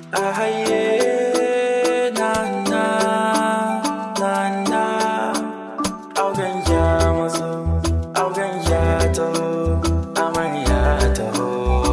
a haye na na na na auren ya mazo auren ya taho amarya taho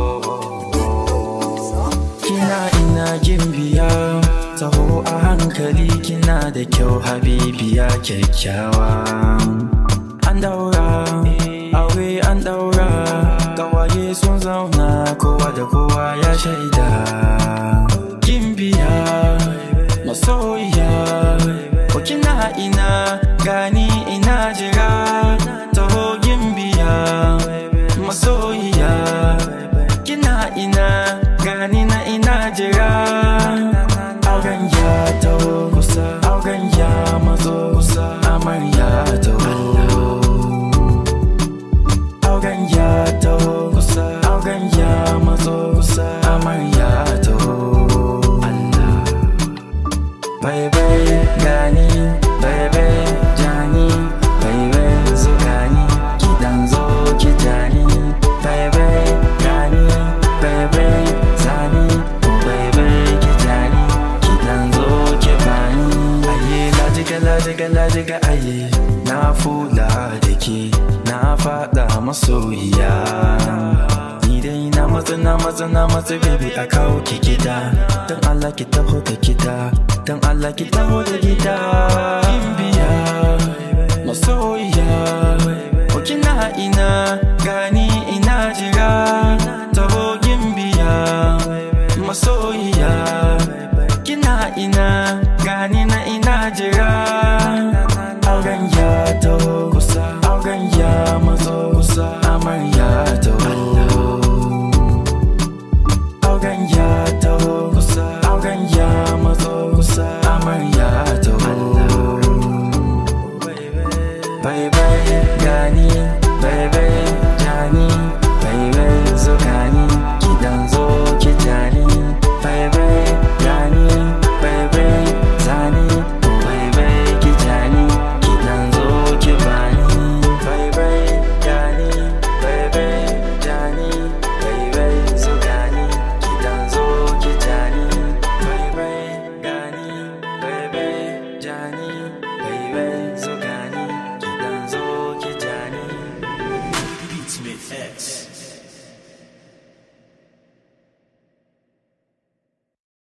kina ina gimbiya taho a hankali kina da kyau habibiya kyakkyawa an daura aure an daura gawaye sun zauna kowa da kowa ya shaida gimbiya masoyiya ko kina ina gani ina jira taho gimbiya masoyiya kina ina gani na ina jira auren ya taho kusa auren ya mazo kusa amarya taho auren ya taho kusa auren ya mazo kusa amarya taho Allah Baby gani baby jani baby zo gani kidan zo ki jani baby gani baby zani baby ki jani kidan zo ki bani aye lajiga lajiga lajiga aye na fula da ke na fada masoyiya ni dai na matsa na matsa na matsa baby a kawo ki gida don Allah ki taho da gida don Allah ki taho da gida in biya masoyiya ko kina ina